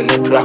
Definite rap.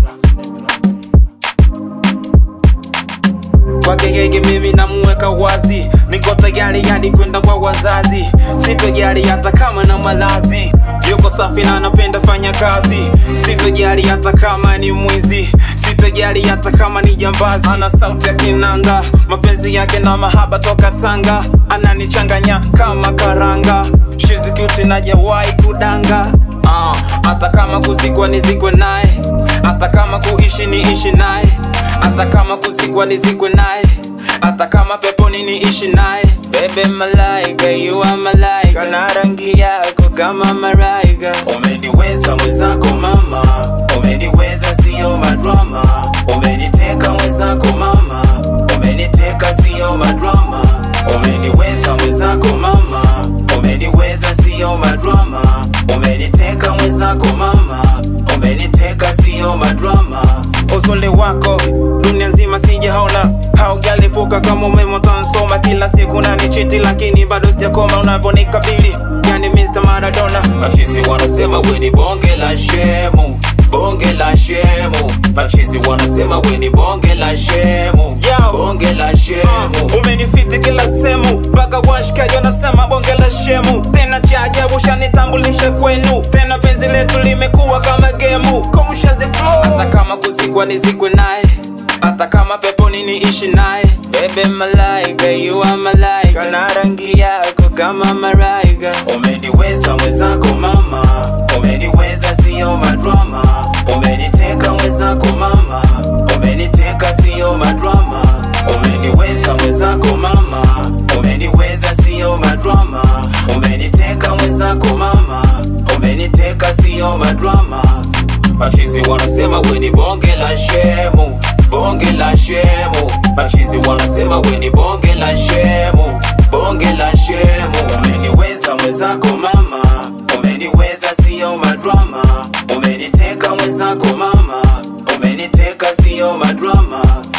kwake yeye mimi namuweka wazi niko tayari hadi kwenda kwa wazazi sitojali hata kama na malazi yuko safi na anapenda fanya kazi sitojali hata kama ni mwizi sitojali hata kama ni jambazi ana sauti ya kinanda mapenzi yake na mahaba toka tanga ananichanganya kama karanga shizikiuti najawahi kudanga Ah, hata kama kuzikwa nizikwe naye hata kama kuishi niishi naye hata kama kuzikwa nizikwe naye hata kama peponi niishi naye bebe malaika you are malaika na rangi yako kama malaika umeniweza mwenzako mama umeniweza sio madrama umeniteka mwenzako mama umeniteka sio madrama umeniweza mwenzako mama umeniweza sio madrama umeniteka mwenzako mama umeniteka sio madrama uzuri wako dunia nzima sijaona haujalipuka kama umeme utansoma kila siku nanichiti lakini bado sijakoma unavyonikabili yani Mr. Maradona Machizi wanasema we ni bonge la shemu, bonge la shemu. Machizi wanasema we ni bonge la shemu, Yo. bonge la shemu. umenifiti kila sehemu mpaka washikaji wanasema bonge la shemu tena cha ajabu shanitambulishe kwenu tena penzi letu limekuwa kama gemu Conscious flow hata kama kuzikwa nizikwe naye hata kama peponi niishi naye bebe malaika you are malaika na rangi yako kama malaika Umeniweza mwenzako mama, umeniweza sio madrama. Umeniteka mwenzako mama, umeniteka sio madrama. Umeniweza mwenzako mama, umeniweza sio madrama. Umeniteka mwenzako mama, umeniteka sio madrama. Machizi wanasema we ni bonge la shemu, bonge la shemu. Machizi wanasema we ni bonge la shemu, bonge la shemu. Umeniweza mwenzako mama, umeniweza sio madrama. Umeniteka mwenzako mama, umeniteka sio madrama.